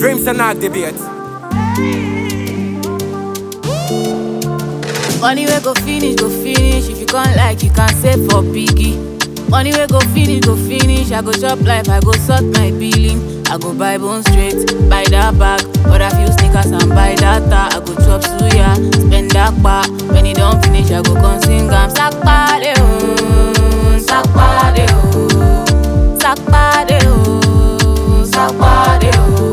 Dreams and not debate. Money we go finish, go finish. If you can't like, you can save for biggie. Money we go finish, go finish. I go chop life, I go sort my billing. I go buy bone straight, buy that bag, or a few sneakers and buy data. I go chop suya, spend that pa. When it don't finish, I go come sing am. Sakpa de oh, sakpa de oh, sakpa de oh, sakpa de oh.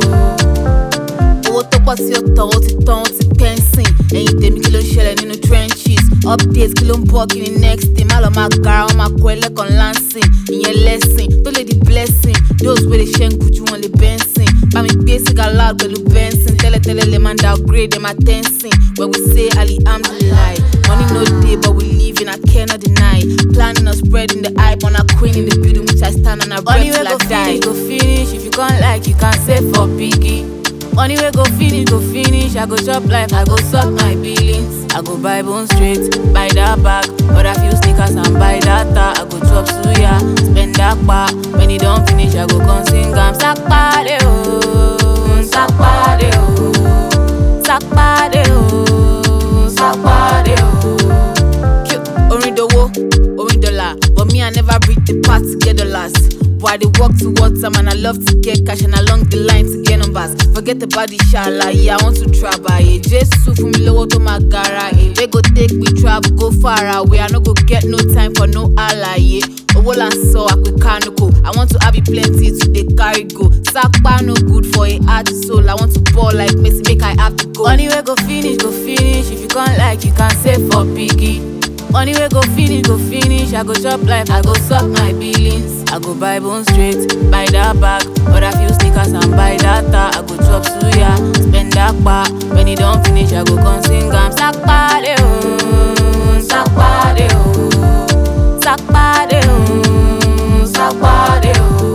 owó tó pọ̀ sí ọ̀tọ̀ ó ti tán ó ti pẹ́ńsìn ẹ̀yìn tèmi kí ló ń ṣẹlẹ̀ nínú trenches update kí ló ń bọ̀ kí ni next thing má lọ máa gara wọn máa kọ ẹlẹ́kan lansing ìyẹn lesson tó lè di blessing those wey dey ṣe ń gujú wọn lè bẹ́ńsìn bá mi gbé sìgá loud pẹ̀lú bẹ́ńsìn tẹ́lẹ̀tẹ́lẹ̀ lè máa ń downgrade ẹ̀ máa tẹ́ńsìn when we say alihamdulilayi money no dey but we live in I cannot deny planning on spreading the hype on our queen in the building which I stand on her breath till I die. Money wey go finish go finish if you come like you can save for biggie. Money we go finish, go finish. I go chop life, I go suck my billings. I go buy bone straight, buy that bag, or a few sneakers and buy data. I go chop suya, spend that pa. When it don't finish, I go come sing am. Sakpa de oh, sakpa de oh, sakpa de oh, sakpa de oh. Cute, orin dowo, orin dollar, but me I never reach the part to get dollars. But I dey work towards them and I love to get cash and along the line to get numbers. Forget about the shala, yeah, I want to travel. Yeah. Jesus fún mi lówó tó máa gara. Yeah. They go take me travel, go far away. I no go get no time for no àlàyé. Owó là ń sọ àpè kánúkò. I want to have it plenty to dey carry go. Sápá no good for a hard soul. I want to ball like Messi, make I have to go. Money wey go finish, go finish. If you come like, you can save for biggie. Money we go finish, go finish. I go chop life, I go suck my billings. I go buy bone straight, buy that bag, or a few sneakers and buy data. I go chop suya, spend that pa. When it don't finish, I go come sing am. Sakpa de oh, sakpa de oh, sakpa de oh, sakpa de oh.